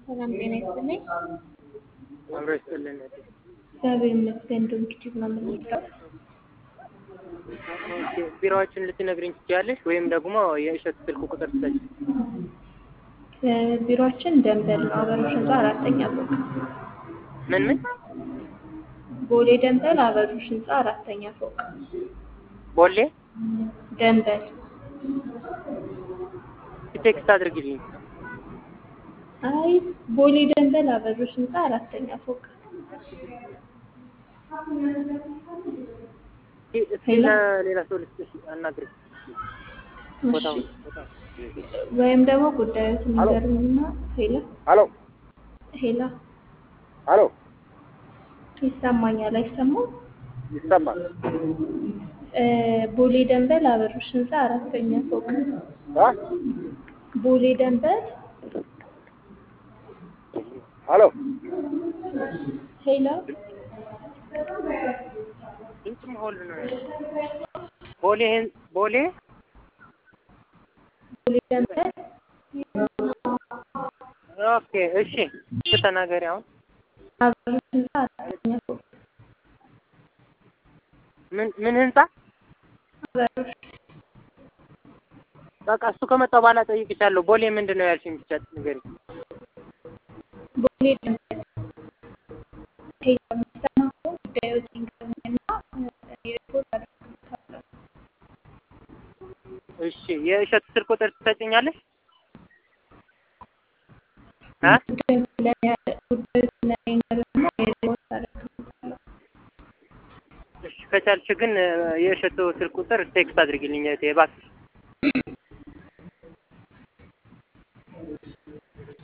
ሰላም ጤና ይስጥልኝ። አብሮ ይስጥልን። እግዚአብሔር ይመስገን። ዶንኪቲቭ ነው የምንወስደው። ቢሮዎችን ልትነግሪኝ ትችያለሽ? ወይም ደግሞ የእሸት ስልክ ቁጥር ትሰጪ? ቢሮችን ደንበል ነው፣ አበሮች ህንፃ አራተኛ ፎቅ። ምን ምን? ቦሌ ደንበል አበሮች ህንፃ አራተኛ ፎቅ። ቦሌ ደንበል ቴክስት አድርግልኝ። አይ ቦሌ ደንበል አበሮች ህንፃ አራተኛ ፎቅ። እስኪ ለሌላ ሰው ልስጥሽ አናግሪኝ። ቦታው ወይም ደግሞ ጉዳዮትን ንገሩኝና ሄላ ሄሎ ሄላ ሄሎ ይሰማኛል አይሰማም? ይሰማል። ቦሌ ደንበል አበሮች ህንፃ አራተኛ ፎቅ። አ ቦሌ ደንበል ሄሎ ሄላ ድምፅ መሆን ነው። ቦሌ ቦሌ ቦሌ ደንበል ኦኬ፣ እሺ ተናገሪ አሁን አበሮች ህንፃ አራተኛ ፎቅ። ምን ምን ህንፃ? አበሮች በቃ እሱ ከመጣ በኋላ ጠይቅሻለሁ። ቦሌ ምንድን ነው ያልሽኝ? ብቻ ንገሪኝ። ቦሌ ደንበል ሄላ የሚሰማ ከሆነ ጉዳዮችን ንገሩኝና ሪፖርት አደርግልሻለሁ። እሺ የእሸት ስልክ ቁጥር ትሰጭኛለሽ? አ ጉዳዮችን ንገሩኝና ሪፖርት አደርግልሻለሁ። እሺ ከቻልሽ ግን የእሸቱ ስልክ ቁጥር ቴክስት አድርጊልኝ እህቴ እባክሽ።